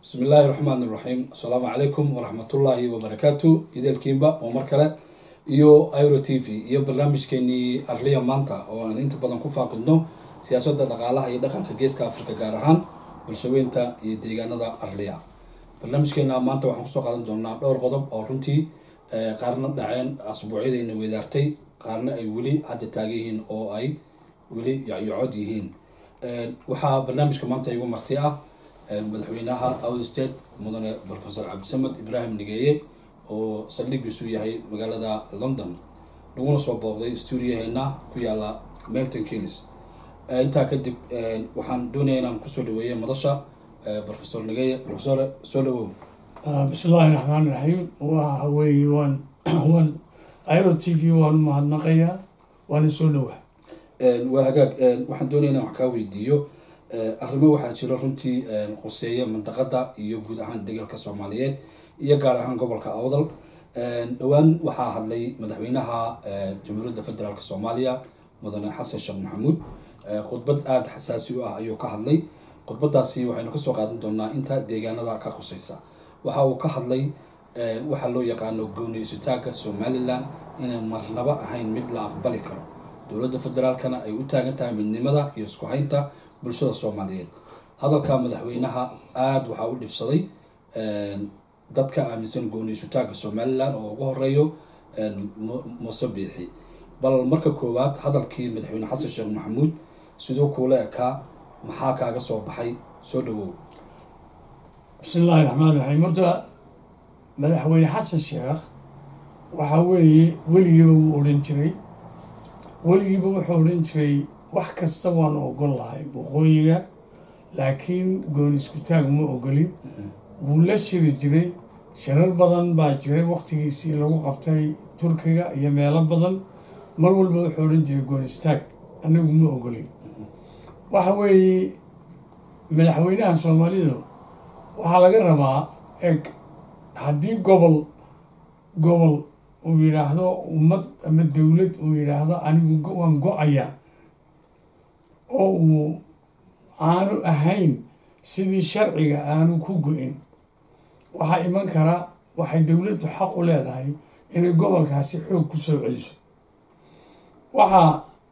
bismi illaahi raxmaan iraxiim assalaamu calaykum waraxmatullaahi wabarakaatu ideelkiinba oo mar kale iyo iro t v iyo barnaamijkeenii arliya maanta oo aan inta badan ku faaqidno siyaasadda dhaqaalaha iyo dhaqanka geeska afrika gaar ahaan bulshaweynta iyo deegaanada arliya barnaamijkeena maanta waxaan kusoo qaadan doonaa dhowr qodob oo runtii qaarna dhaceen asbuucyadayna weedaartay qaarna ay weli hadda taagan yihiin oo ay weli yacyocod yihiin waxaa barnaamijka maanta igu marti ah madaxweynaha out state mudane professor cabdisamed ibraahim nigeeye oo saldhigiisu yahay magaalada london laguna soo booqday stuudiyaheena ku yaala melton kings intaa kadib waxaan doonaya inaan kusoo dhaweeya madasha professor nigeeye professor soo dhawow bismi illaahi raxmaan iraxiim waxa weeye waan waan iro t v waan mahadnaqayaa waana soo dhowaa waa hagaag waxaan doonaya inaan wax kaa weydiiyo arrimo waxaa jira runtii khuseeya mandaqada iyo guud ahaan degalka soomaaliyeed iyo gaar ahaan gobolka awdal dhowaan waxaa hadlay madaxweynaha jamhuuriyadda federaalk soomaaliya mudane xasan sheekh maxamuud khudbad aada xasaasi u ah ayuu ka hadlay khudbadaasi waxaynu kasoo qaadan doonaa inta deegaanada ka khuseysa waxa uu ka hadlay waxaa loo yaqaano gooni isutaagga somalilan inay marnaba ahayn mid la aqbali karo dowladda federaalkana ay u taagan tahay midnimada iyo isku haynta bulshada soomaaliyeed hadalka madaxweynaha aada waxaa u dhibsaday dadka aaminsan gooni isutaagga somalilan oo ugu horeeyo muuse biixi bal marka koowaad hadalkii madaxweyne xasan sheekh maxamuud siduu kuula ekaa maxaa kaaga soo baxay soo dhawow bismi illaahi raxmaan iraxiim horta madaxweyne xasan sheekh waxaa weeye weligiiba wuu odhan jiray weligiiba wuxuu odhan jiray wax kasta waanu ogol lahay waqooyiga laakiin gooni isku taag ma ogolin wuu la shiri jiray shirar badan baa jiray waqtigiisii lagu qabtay turkiga iyo meelo badan mar walba wuxuu odhan jiray gooni istaag anagu ma ogolin waxa weeye madaxweynaha soomaalidu waxaa laga rabaa eg haddii gobol gobol uu yidhaahdo ummad ama dowlad uu yidhaahdo anigu waan go-ayaa oo uu aanu ahayn sidii sharciga aanu ku go-in waxaa iman karaa waxay dowladdu xaq u leedahay inay gobolkaasi xoog ku soo celiso waxaa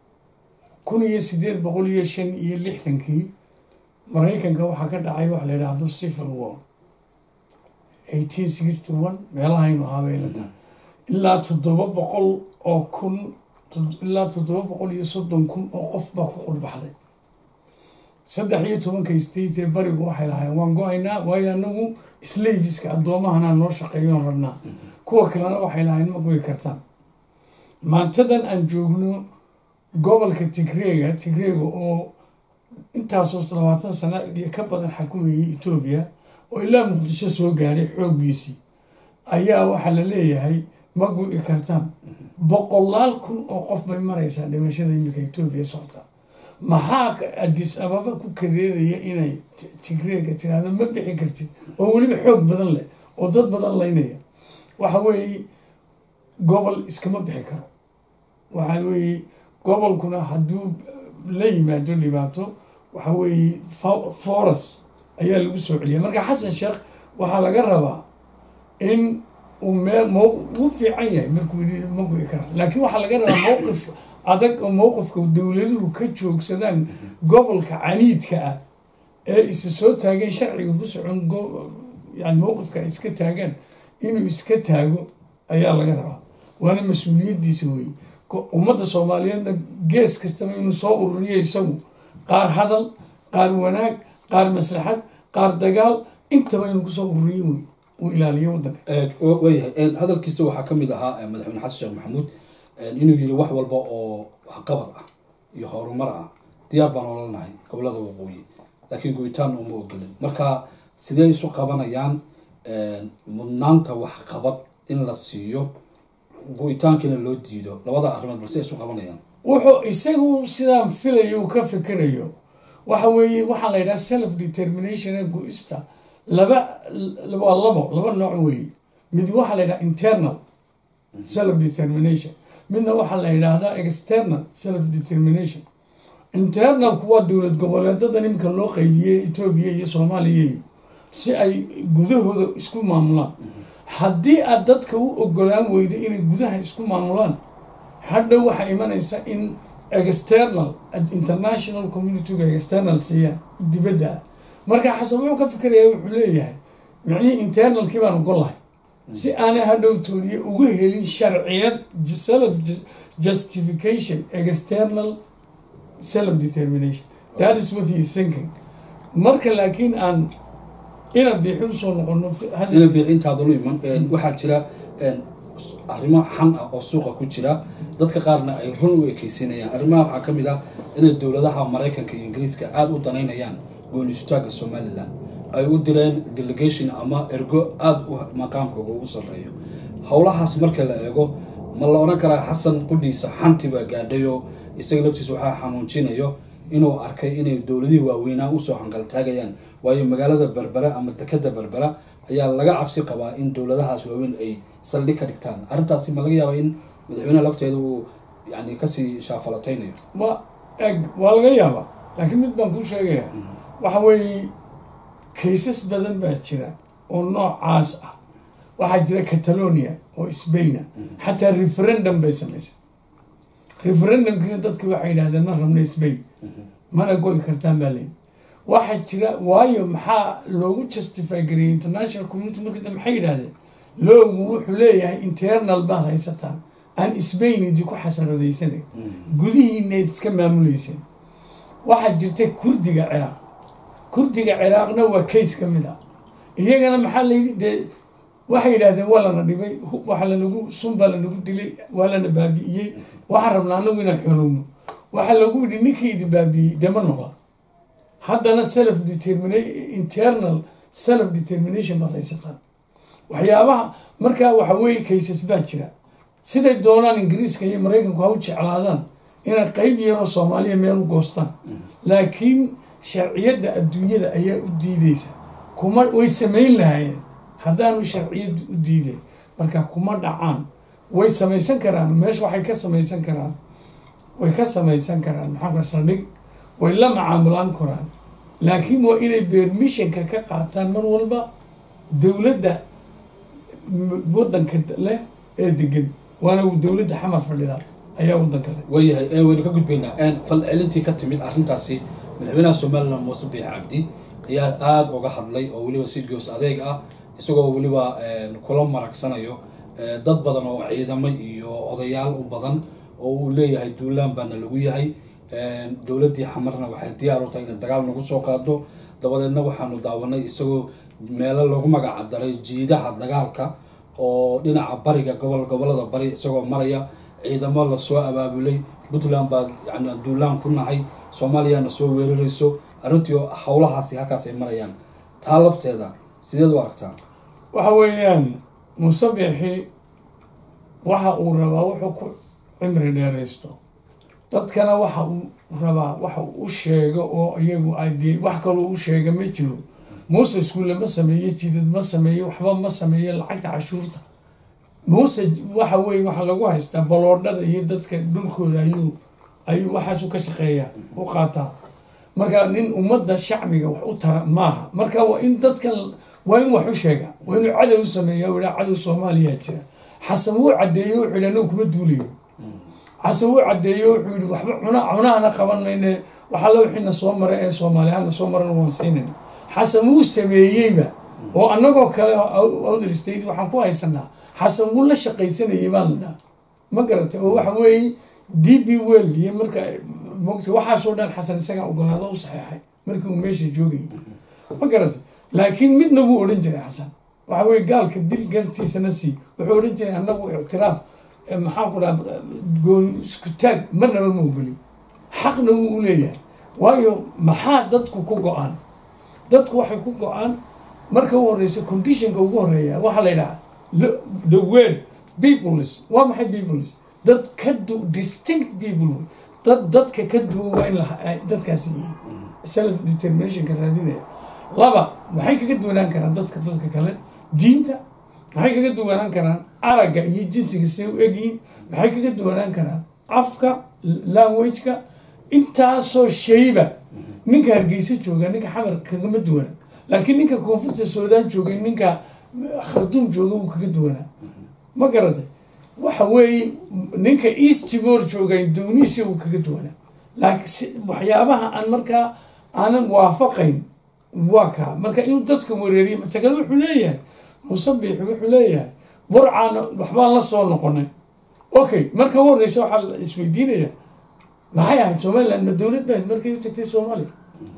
kun iyo sideed boqol iyo shan iyo lixdankii maraykanka waxaa ka dhacay waxa la yidhaahdo civil war eighteen sixty one meelahaynu habeelata ilaa toddoba boqol oo kun ilaa toddoba boqol iyo soddon kun oo qof baa ku qurbaxday saddex iyo tobanka state ee barigu waxay lahayen waan go-aynaa waayo anagu slaviska addoomahanaa noo shaqeeyoon rabnaa kuwa kalena waxay lahayn ma goy kartaan maantadan aan joogno gobolka tigreega tigreega oo intaasoo labaatan sana iyo ka badan xakumayay etoobiya oo ilaa muqdisho soo gaadhay xooggiisii ayaa waxaa la leeyahay ma gu-i kartaan boqolaal kun oo qof bay maraysaa dhimashada iminka etoobiya socota maxaa adis ababa ku kareeraya inay tigreega tiraahdo ma bixi kartid oo weliba xoog badan leh oo dad badan laynaya waxa weeye gobol iskama bixi karo waxa weeye gobolkuna hadduu la yimaado dhibaato waxa weeye foras ayaa lagu soo celiya marka xasan sheekh waxaa laga rabaa in uu mee mo uu fiican yahay markuu yii ma goyi kara laakiin waxaa laga rabaa mowqif adag oo mowqifka dowladuhu ka joogsadaan gobolka caniidka ah ee isa soo taageen sharciga ku socon yani mowqifka ay iska taagaan inuu iska taago ayaa laga rabaa waana mas-uuliyaddiisa weeye ummadda soomaaliyeedna gees kastaba inuu soo ururiyo isagu qaar hadal qaar wanaag qaar maslaxad qaar dagaal intaba inuu kusoo ururiyo wey uu ilaaliyo wadanka waayahay hadalkiisa waxaa ka mid ahaa madaxweyne xasan sheekh maxamuud inuu yiri wax walba oo waxqabad ah iyo horumar ah diyaar baan olanahay gobolada waqooyi laakiin goyitaan uma ogolin marka sidee isu qabanayaan mudnaanta waxqabad in la siiyo go-itaankina loo diido labada arrimood balse isu qabanayaan wuxuu isagu sidaan filayo uu ka fikirayo waxa weeye waxaa la yidhaha self determination ee go-ista laba waa labo laba nooc weeye mid waxaa la yidhaha internal self determination midna waxaa la yidhaahdaa external self determination internalku waa dowlad goboleedadan iminka loo qeybiyey etoobiya iyo soomaaliya si ay gudahooda isku maamulaan haddii aad dadka u ogolaan weydo inay gudaha isku maamulaan hadhow waxaa imanaysa in external international communityga external siiyaan dibadda ah marka xasan wuxuu ka fikirayaa wuxuu leeyahay micnihii internalkii baan ogol lahay si aanay hadhow tooniye uga helin sharciyad self justification external self determination that is what he is thinking marka laakiin aan ina biixi usoo noqono ina biixi intaadanu iman waxaa jira arrimo xan ah oo suuqa ku jira dadka qaarna ay run u ekeysinayaan arrimaha waxaa ka mid ah inay dowladaha maraykanka iyo ingiriiska aada u danaynayaan gooni-sutaagga somalilan ay u direen delegation ama ergo aada u maqaamkooga ugu sarreeyo howlahaas marka la eego ma la odhan karaa xasan qudhiisa xanti baa gaadhayoo isaga laftiisa waxaa xanuujinayo inuu arkay inay dowladihii waaweynaa usoo hanqaltaagayaan waayo magaalada berbera ama dekada berbera ayaa laga cabsi qabaa in dowladahaas waaweyn ay saldhig ka dhigtaan arrintaasi ma laga yaaba in madaxweyneha lafteeda uu yani kasii shaafalataynayo ma eg waa laga yaabaa laakiin mid baan kuu sheegayaa waxa weeye kaysas badan baa jira oo noocaas ah waxaa jira catalonia oo sbaina xataa referendum bay samaysay referendumkiina dadki waxay yidhahdeen ma rabno sbain mana goy kartaan baa leyi waxaa jira waayo maxaa loogu justify gariyay international community markii maxay yidhahdeen loogu wuxuu leeyahay internal baad haysataan aan sbain idi ku xasaradaysanay gudihiina iska maamuleyseen waxaa jirta kurdiga ciraaq kurdiga ciraaqna waa kays ka mid ah iyagana maxaa layidhi dee waxay yidhahdeen waa lana dhibay waa lanagu sun baa lanagu dilay waa lana baabi'iyey waxaan rabnaa anagu inaan xorowno waxaa lagu yidhi ninkii idin baabi'iyey dema noqda haddana self determina internal self determination baad haysataan waxyaabaha markaa waxa weeye kaysas baa jira siday doonaan ingiriiska iyo maraykanku ha u jeclaadaan inay qeyb yaroo soomaaliya meel u goostaan laakiin sharciyadda adduunyada ayaa u diideysa kuma way samayn lahaayeen haddaanu sharciyadda u diideen marka kuma dhacaan way samaysan karaan meesha waxay ka samaysan karaan way ka samaysan karaan maxaa saldhig way la macaamulaan karaan laakiin waa inay beermishanka ka qaataan mar walba dowladda wadanka leh ee degan waana dowladda xamar fadhida ayaa wadanka leh waayahay waynu ka gudbaynaa fal celintii ka timid arrintaasi madaxweynaha somalilan muuse biix cabdi ayaa aada uga hadlay oo weliba si goos adeeg ah isagoo weliba kula maragsanayo dad badan oo ciidamo iyo odayaal u badan oo uu leeyahay duulaan baana lagu yahay dowladdii xamarna waxay diyaar u tahay inay dagaal nagu soo qaado dabadeedna waxaanu daawanay isagoo meelo lagu magacdaray jiidaha dagaalka oo dhinaca bariga gobol gobolada bari isagoo maraya ciidamo lasoo abaabulay puntland baa yani duulaan ku nahay soomaaliyana soo weerarayso arrintii howlahaasi halkaas ay marayaan taa lafteeda sideed u aragtaa waxa weeyaan musabixi waxa uu rabaa wuxuu ku cimri dheeraysto dadkana waxa uu rabaa waxa uu u sheego oo iyagu ade wax kaloo u sheega ma jiro muuse iskuulle ma sameeyo jidad ma sameeyo waxba ma sameeyo lacagta cashuurta muuse waxa weye waxa lagu haystaa baloodhada iyo dadka dhulkooda ayuu ayuu waxaasu ka shaqeeyaa u qaataa marka nin ummadda shacbiga wax u tara maaha marka waa in dadkan waa in wax u sheega waa inuu cadow sameeya haa cadow soomaaliya jira xasan wuu cadeeyo wuxuu yidhi anagu kuma duulayo xasan wuu cadeeyo wuxuu yidhi waxba cuna cunahana qaban mayne waxalla wixiina soo maray ee soomaaliyahana soo maran waan siinayna xasan wuu sameeyeyba oo annagoo kale other state waxaan ku haysanaa xasan wuu la shaqaysanayay baan la dhaha ma garatay oo waxa weeye d b world iyo marka mogta waxaasoo dhan xasan isagaa ogolaado u saxeexay markii uu meesha joogayay ma garatay laakiin midna wuu odhan jiray xasan waxa weye gaalka dil gartiisana sii wuxuu odhan jiray annagu ictiraaf maxaan ku dhaha gooni isku taag marnaba ma ogolin xaqna wuu u leeyahay waayo maxaa dadku ku go-aan dadku waxay ku go-aan marka u horeysa conditionka ugu horeeya waxaa la yidhaha the word peoples waa maxay peoples dad ka du distinct people wey dad dadka ka duwan waa in dadkaasi yihiin self determinationka raadinaya laba maxay kaga duwanaan karaan dadka dadka kale diinta maxay kaga duwanaan karaan aragga iyo jinsiga siday u egyihiin maxay kaga duwanaan karaan afka languageka intaasoo shayba ninka hargeysa jooga ninka xamar kagama duwana laakiin ninka koonfurta suudaan joogay ninka kharduum jooga wuu kaga duwanaa ma garatay waxa weeye ninka east timor joogay indonesia wuu kaga duwanaa laakiin waxyaabaha aan markaa aanan waafaqayn waa kaa marka inuu dadka wareeriya matakale wuxuu leeyahay musabix wuxuu leeyahay burcaana waxbaan la soo noqonay okay marka u horeysa waxaa la isweydiinaya maxay ahayd somaliland ma dowlad bahayd markay u tagtay soomaaliya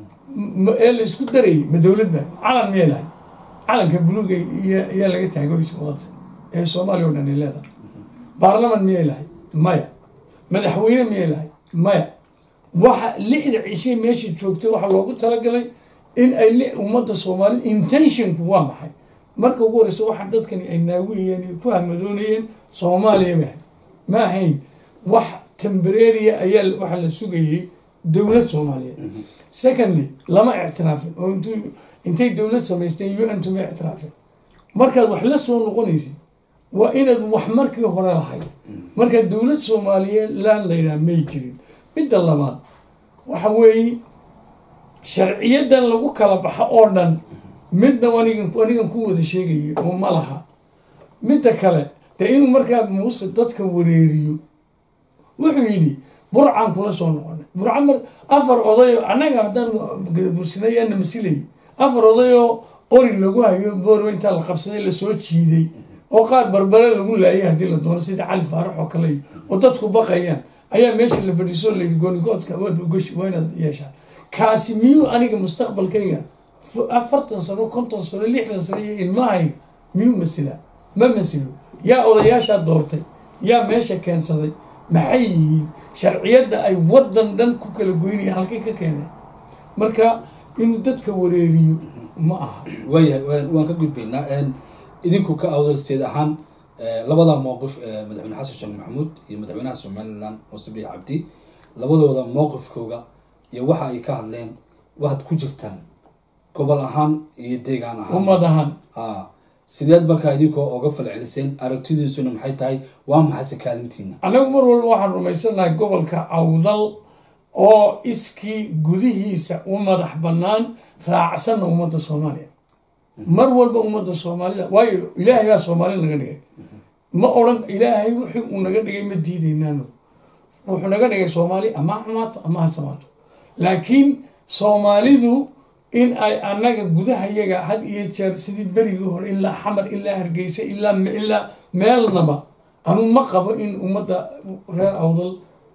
ee la isku darayay ma dowlad bahayd calan miyay lahayd calanka buluuga iyaa laga taagoysa wadata ee soomaaliya o dhan ay leedahay baarlaman miyay lahayd maya madaxweyne miyay lahayd maya waxa lixda cishay meesha joogtay waxaa loogu talagalay in ay ummadda soomaalida intentionku waa maxay marka ugu horeysa waxa dadkani ay naawiyeen ku hamadoonayeen soomaaliya ma ahayd ma ahayn wax tembereria ayaa waxaa la sugayey dowlad soomaaliyeed secondly lama ictiraafin oo int intay dowlad samaysteen u n tuma ictiraafin markaad wax la soo noqonaysid waa inaad wax markii hore lahayd marka dowlad soomaaliyeed laan laydhaha may jirin midda labaad waxa weeye sharciyadan lagu kala baxo oo dhan midna anigan anigan ku wada sheegaya oo ma laha midda kale dee inuu markaa muuse dadka wareeriyo wuxuu yidhi burcaan kula soo noqonay burca mar afar odayo annaga haddaan bursinayana masilay afar odayoo qori lagu hayo boorwe intaa la qabsaday lasoo jiiday oo qaar barbare lagu laayay haddii la doono sida cali faarax oo kale oo dadku baqayaan ayaa meesha la fadhiisoo layidhi goonigoodka waad ogashi waa inaad yeeshaan kaasi miyuu aniga mustaqbalkayga afartan sano konton sano lixdan sano iyo ilmahayga miyuu masilaa ma masilo yaa odayaashaa doortay yaa meesha keensaday maxay yihiin sharciyadda ay waddan dhan ku kala goynayaan halkay ka keeneen marka inuu dadka wareeriyo ma aha waayahay waan ka gudbaynaa idinku ka awdalsteed ahaan labada mowqif madaxweyne xasan sheekh maxamuud iyo madaxweynaha somalilan muuse biix cabdi labadooda mowqifkooga iyo waxa ay ka hadleen waad ku jirtaan gobol ahaan iyo deegaan ahaan ummad ahaan ha sideed markaa idinkoo oga falceliseen aragtidiisuna maxay tahay waa maxayse kaalintiina annagu mar walba waxaan rumaysanahay gobolka awdal oo iskii gudihiisa u madax bannaan raacsanna ummadda soomaaliya mar walba ummadda soomaalida waayo ilaahay baa soomaali naga dhigay ma odhan ilaahay wixii uu naga dhigay ma diidaynaano wuxuu naga dhigay soomaali ama ha xumaato ama ha samaato laakiin soomaalidu in ay annaga gudahayaga had iyo jeer sidii berigii hore ilaa xamar ilaa hargeysa ilaa ilaa meelnaba anuu ma qabo in ummadda reer awdal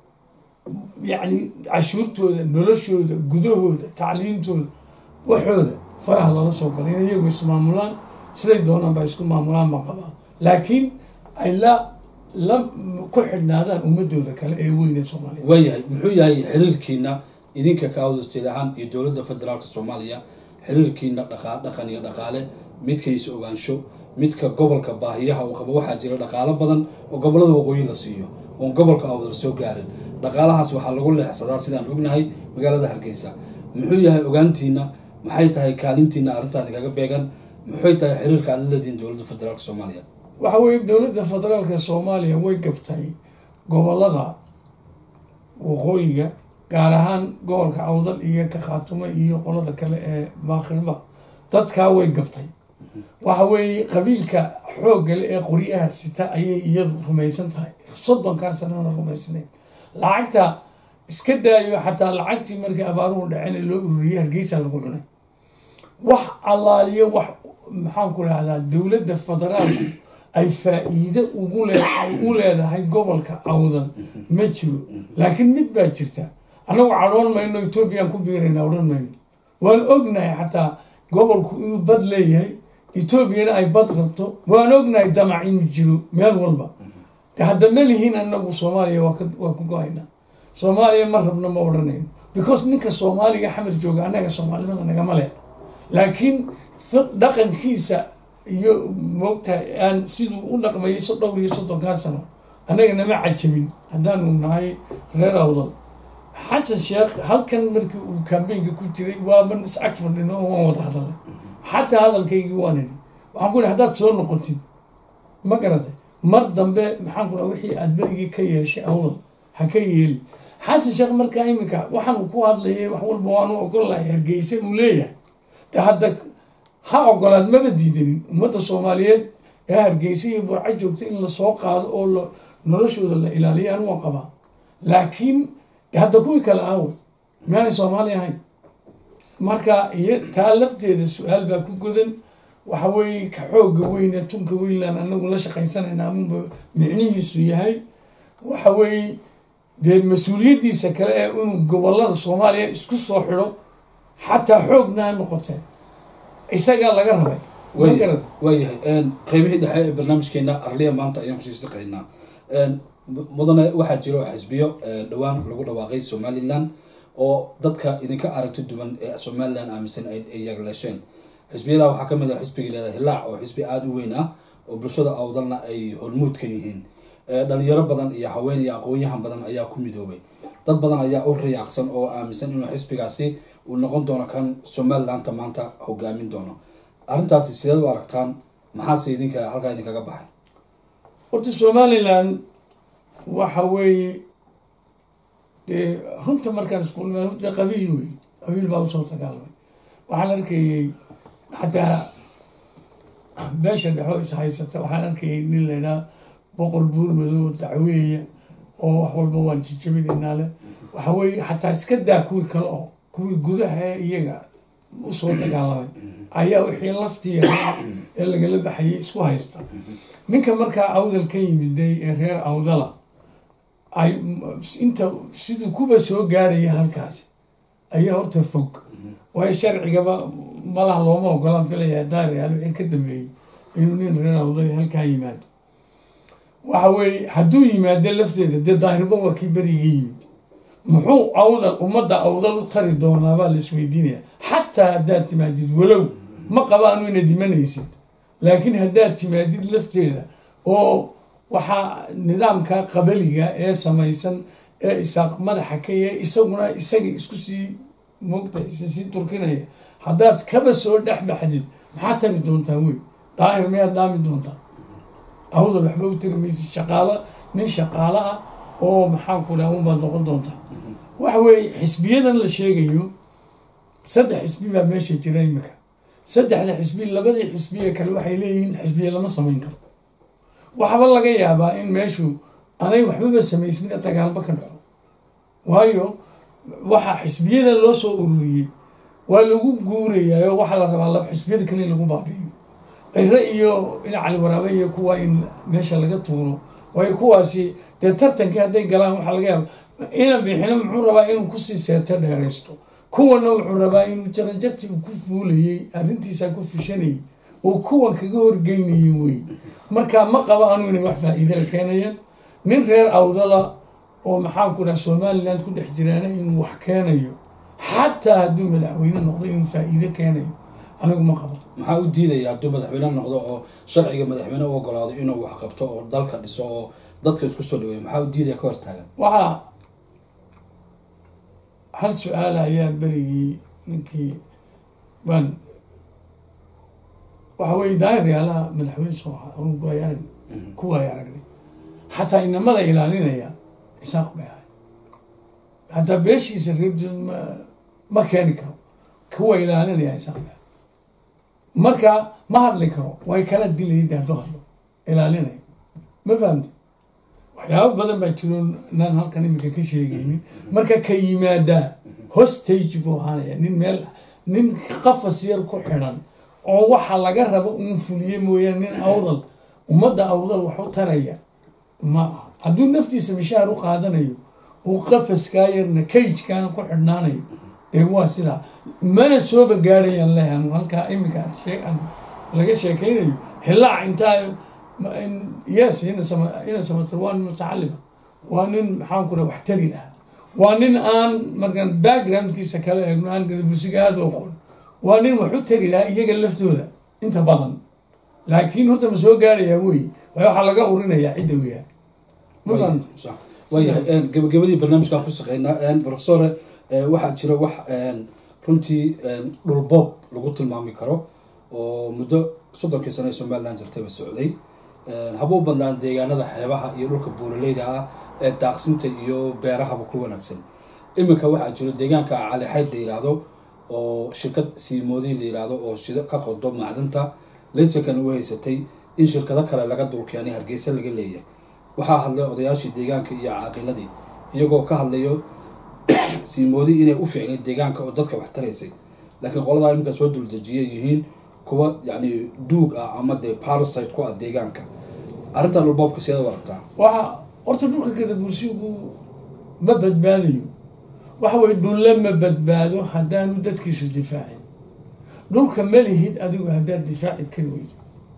yacni cashuurtooda noloshooda gudahooda tacliintooda waxooda faraha lala soo gala in iyagu ismaamulaan siday doonaan baa isku maamulaan baan qabaa laakiin ay la la ku xidhnaadaan ummadooda kale ee weyne soomaaliya waayahay muxuu yahay xiriirkiina idinka ka awdasteed ahaan iyo dowladda federaalka soomaaliya xiriirkiina dhaqa dhaqan iyo dhaqaale midkaysa ogaansho midka gobolka baahiyaha uu qabo waxaa jira dhaqaalo badan oo gobolada waqooyi la siiyo oon gobolka awdal soo gaarin dhaqaalahaas waxaa lagu leexsadaa sidaan ognahay magaalada hargeysa muxuu yahay ogaantiina maxay tahay kaalintiina arrintaadi kaga beegan maxay tahay xiriirka aad la leedihiin dowladda federaalka soomaaliya waxa weeye dowladda federaalka soomaaliya way gabtay gobolada waqooyiga gaar ahaan gobolka awdal iyo ka khaatumo iyo qolada kale ee baakirba dadkaa way gabtay waxa weeye qabiilka xooggale ee qoryaha sita ayay iyadu rumaysan tahay soddonkaa sanana rumaysnayn lacagta iska daayo xataa lacagtii markii abaaruhu dhacen ee loo ururiyay hargeysa lagu cunay wax allaaliyo wax maxaan ku dhahdaa dowladda federaalku ay faa-iide ugu le ay u leedahay gobolka awdan ma jiro laakiin mid baa jirta annagu cadhoon mayno etoobiyaan ku biirayna odhan mayno waan ognahay xataa gobolku inuu bad leeyahay etoobiyana ay bad rabto waan ognahay damac inuu jiro meel walba de hadda ma lihiin anagu soomaaliya waa ku go-aynaa soomaaliya ma rabno ma odhanayno because ninka soomaaliga xamar jooga annaga soomaalimada nagama leh laakiin dhaqankiisa iyo moogtahay aan siduu u dhaqmayay so dhowr iyo soddonkaa sano annaga nama cajabin haddaanu nahay reer awdal xasan sheekh halkan markii uu kambeynka ku jiray waaban is ag fadhino oo waan wada hadalay xataa hadalkaygii waan idhi waxaan ku ihi haddaad soo noqotid ma garatay mar dambe maxaan ku dhaha wixii aad berigii ka yeeshay awdal ha ka yeeli xasan sheekh markaa iminka waxaan uu ku hadlayay wax walba waanu ogol lahay hargeysa uu leeyahay de hadda ha ogolaad maba diidanin ummadda soomaaliyeed ee hargeysa iyo burco joogta in lasoo qaado oo la noloshooda la ilaaliyo anu waan qabaa laakiin hadda kuwii kale aawe miyaanay soomaali ahayn marka iyo taa lafteeda su-aal baa ku godan waxa weeye ka xooga weyne tunka weynland anagu la shaqaysanayna amunba micnihiisu yahay waxa weeye dee mas-uuliyaddiisa kale ee inuu gobolada soomaaliya isku soo xidho xataa xoogna ha noqotee isagaa laga rabay ma garata waayahay qeybihii dhexe ee barnaamijkeena arliya maanta ayaan kusii saqaynaa mudane waxaa jiro xisbiyo dhowaan lagu dhawaaqay somalilan oo dadka idinka aragti duwan ee somalilan aaminsan ay yagleesheen xisbiyada waxaa kamid ah xisbiga leedahay hilaac oo xisbi aada u weyn ah oo bulshada awdalna ay hormuud ka yihiin dhalinyaro badan iyo haween iyo aqoon-yahan badan ayaa ku midoobay dad badan ayaa u riyaaqsan oo aaminsan inuu xisbigaasi uu noqon doono kan somalilanta maanta hogaamin doono arrintaasi sideed u aragtaan maxaase idinka halkaa idinkaga baxay horta somalilan waxa weeye dee runta markaan iskuulma horta qabiil wey qabiil baa usoo dagaalamay waxaan arkayay xataa beesha dhexo is haysata waxaan arkayay nin laydhaha boqor buur madow dacweeya oo wax walba waan jijabinaynaa le waxa weeye xataa iska daa kuwii kale oo kuwii gudaha ee iyaga usoo dagaalamay ayaa wixii laftiya ee lagala baxayay isku haysta ninka markaa awdal ka yimiday ee reer awdala ay inta siduu kuba soo gaaraya halkaasi ayaa horta fog waayo sharcigaba malaha looma ogolaan filaya daariyaal wixii ka dambeeyey inuu nin reer awdal halkaa yimaado waxa weeye hadduu yimaado lafteeda dee daahirba waa kii beriga yimid muxuu awdal ummadda awdal u tari doonaabaa la isweydiinaya xataa haddaad timaadid walow ma qabaanu ina dimanaysid laakiin haddaad timaadid lafteeda oo waxaa nidaamka qabaliga ee samaysan ee isaaq madaxa ka yahe isaguna isaga isku sii moogta sii turkinaya haddaad kaba soo dhex baxdid maxaa tari doontaa wey daahir miyaad dhaami doontaa awdal waxba u tari maysid shaqaalo nin shaqaalo ah oo maxaan ku dhaha unbaad noqon doontaa waxa weeye xisbiyadan la sheegayo saddex xisbi baa meesha jira imika saddexda xisbi labadii xisbiye kale waxay leeyihiin xisbiye lama samayn karo waxba laga yaabaa in meeshu anay waxbaba samaysmina dagaalba ka dhaco waayo waxa xisbiyada loo soo ururiyey waa lagu guurayaa oo waxaa la rabaa laba xisbiyada kale in lagu baabi'iyo ciro iyo in cali waraabe iyo kuwa in meesha laga tuuro waayo kuwaasi dee tartankii hadday galaan waxaa laga yaaba ina bixino muxuu rabaa inuu kusii seeto dheeraysto kuwana wuxuu rabaa inuu jaranjartii uu ku fuulayey arrintiisa ku fushanayay oo kuwan kaga horgeynayay wey marka ma qabo anu inay wax faa-iidala keenayaan nin reer awdala oo maxaan ku dhaha somaliland ku dhex jiraana inuu wax keenayo xataa hadduu madaxweyne noqdo inuu faa-iido keenayo anigu ma qabo maxaa u diidaya hadduu madaxweyne noqdo oo sharciga madaxweyne u ogolaado inuu wax qabto oo dalka dhiso oo dadka isku soo dhaweeyo maxaa u diidaya ka hortaagan waxaa hal su-aala ayaa berigii ninkii baan waxa weye daahir yaalaha madaxweyne soo ahaa anugu waay arag ku waay aragnay xataa inamada ilaalinaya isaaq bay ahay hataa beeshiisa reebdood ma ma keeni karo kuwa ilaalinaya isaaq bay ahay marka ma hadli karo way kala dilayda hadduu hadlo ilaalinaya ma fahamti waxyaabo badan baa jiro naan halkan iminka ka sheegaynin marka ka yimaadaa hostage buu ahaanaya nin meel nin qafas yar ku xidhan oo waxa laga rabo uun fuliye mooyaane nin awdal ummadda awdal wax u taraya ma aha hadduu naftiisa mishaar u qaadanayo uu qafaskaa yarna kayjkaana ku xidhnaanayo dee waa sidaa mana sooba gaadhayaan lehan halkaa iminka aad shee aad laga sheekaynayo hilaac intaa yes ina samatar waa nin mutacalima waa nin maxaan ku wax tari ah waa nin aan markaan backgroundkiisa kala eegno aan gadabursiga aada u aqoon waa nin wax u tari lahaa iyaga laftooda inta badan laakiin horta ma soo gaarayaa wey waay waxaa laga urinayaa cidda u yahay ma fahamta waayahay gabagabadii barnaamijkaan ku shaqeynaa professore waxaa jira wax runtii dhulboob lagu tilmaami karo oo muddo soddonkii sano ee somaliland jirtayba socday haba u badnaan deegaanada xeebaha iyo dhulka buuraleyda ah ee daaqsinta iyo beerahaba ku wanaagsan iminka waxaa jiro deegaanka calixayd la yidhaahdo oo shirkad siimoodi la yiraahdo oo shida ka qodo macdanta laysankana u haysatay in shirkado kale laga dulkeenay hargeysa laga leeyahay waxaa hadlay odayaashii deegaanka iyo caaqiladii iyagoo ka hadlayo siimoodi inay u fiicnay deegaanka oo dadka wax taraysay laakiin qoladaa iminka soo duldejiyay yihiin kuwa yacni duug ah ama dee parasite ku ah deegaanka arrintan dhulboobka sideed u aragtaa waxa horta dhulka gadabursigu ma badbaadayo waxa weye dhulle ma badbaado haddaanu dadkiisu difaacin dhulka ma lihid adigu haddaad difaaci kari weydo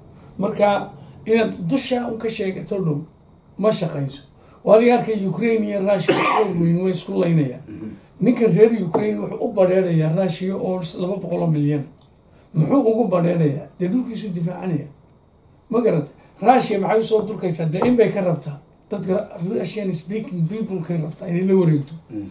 marka inaad dusha un ka sheegato dhul ma shaqayso waadiga arkay ukraine iyo rushia xoog weyn way isku laynayaan ninka reer ukraine wuxuu u badheerayaa rushia oo laba boqoloo milyan muxuu ugu badheerayaa dee dhulkiisu difaacanaya ma garata rushia maxay usoo durkaysaa dee in bay ka rabtaa dadka russian speaking peoplekay rabtaa inay la wareegto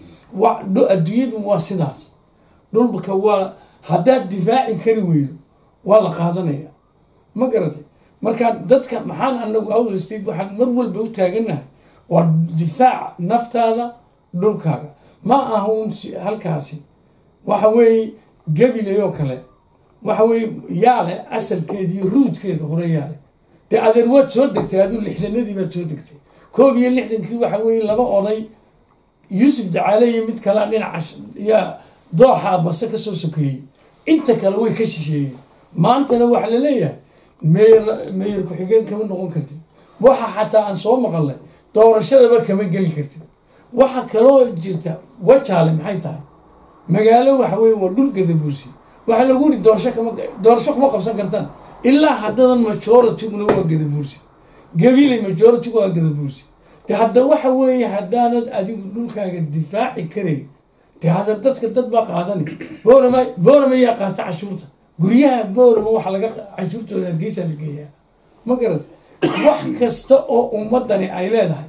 wa adduunyadu waa sidaas dhulka waa haddaad difaaci kari weydo waa la qaadanaya ma garatay marka dadka maxaan anagu outl state waxaan mar walba u taaganahay waa difaac naftaada dhulkaaga ma aha un halkaasi waxa weeye gabilay oo kale waxa weeye yaale asalkeeda iyo ruudkeeda hore yaale dee adeer waad soo degtay aduu lixdanadii baad soo degtay koob iyo lixdankii waxa weeye laba oday yuusuf dacaale iyo mid kale dhinaca yaa dooxa base kasoo sokeeyey inta kale way ka shisheeyeen maantana waxaa laleeyahay meyer meyer ku-xigeen kama noqon kartid waxa xataa aan soo maqalnay doorashadaba kama geli kartid waxa kaloo jirta wajaale maxay tahay magaalo waxa weye waa dhul gadabuursi waxaa lagu yiri doorasho kama doorasho kuma qabsan kartaan ilaa haddadan majorityguna waa gadabuursi gabilay majoritigu waa gadabuursi de hadda waxa weeye haddaanad adigu dhulkaaga difaaci karayn de hadda dadka dad baa qaadanay boorama boorama yaa qaata cashuurta guryaha boorama waxa laga cashuurtooda hargeysa la geeyaa ma garata wax kasta oo ummadani ay leedahay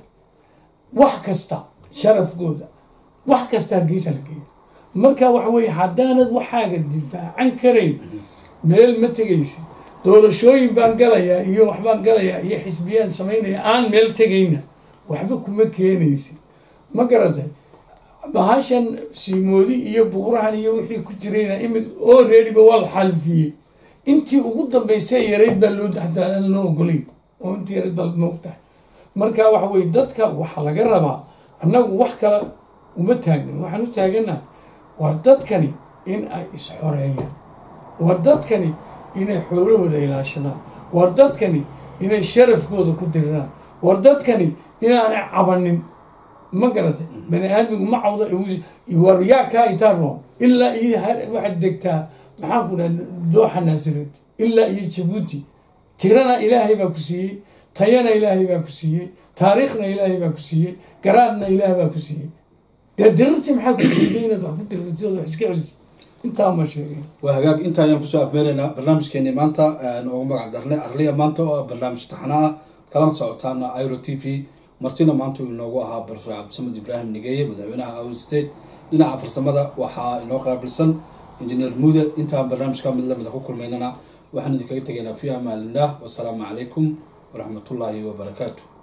wax kasta sharafkooda wax kasta hargeysa la geeya marka waxa weye haddaanad waxaaga difaacan karayn meel ma tegaysid doorashooyin baan galayaa iyo waxbaan galayaa iyo xisbiyaan samaynaya aan meel tegayna waxba kuma keenaysid ma garatay bahashan siimoodi iyo buurahan iyo wixii ku jirayna imi oo reediba waa la xalfiyey intii ugu dambaysay yarayd baa loo hataa aan loo ogolayn oo intii yarayd baa moogtahay marka waxa weye dadka waxaa laga rabaa annagu wax kale uma taagna waxaan u taaganaha war dadkani in ay is-xoreeyaan war dadkani inay xoolahooda ilaashadaan war dadkani inay sharafkooda ku diriraan war dadkani inaanay cabanin ma garatay bani aadmigu ma cawdo war yaa kaa itaa roon ilaa iyo waxaad degtaa maxaan ku dhaha dooxa naasireed ilaa iyo jabuuti tirana ilaahay baa ku siiyey tayana ilaahay baa ku siiyey taariikhna ilaahay baa ku siiyey garaadna ilaah baa ku siiyey dee dirirtii maxaa ku diiday inaad wax ku dirirtid ood wax iska celisa intaa ma sheegay waa hagaag inta ayaan kusoo afmeeraynaa barnaamijkeeni maanta noogu magac darnay arliya maanta oo barnaamij taxna ah kalana socotaana iro t v martina maanta uu inoogu ahaa barfe cabdisamed ibraahim nigeeye madaxweynaha out state dhinaca farsamada waxaa inoo qaabilsan injineer muude intaan barnaamijka mid lamida ku kulmaynana waxaan idinkaga tegaynaa fi amaanillah wasalaamu calaykum waraxmatullaahi wabarakaatu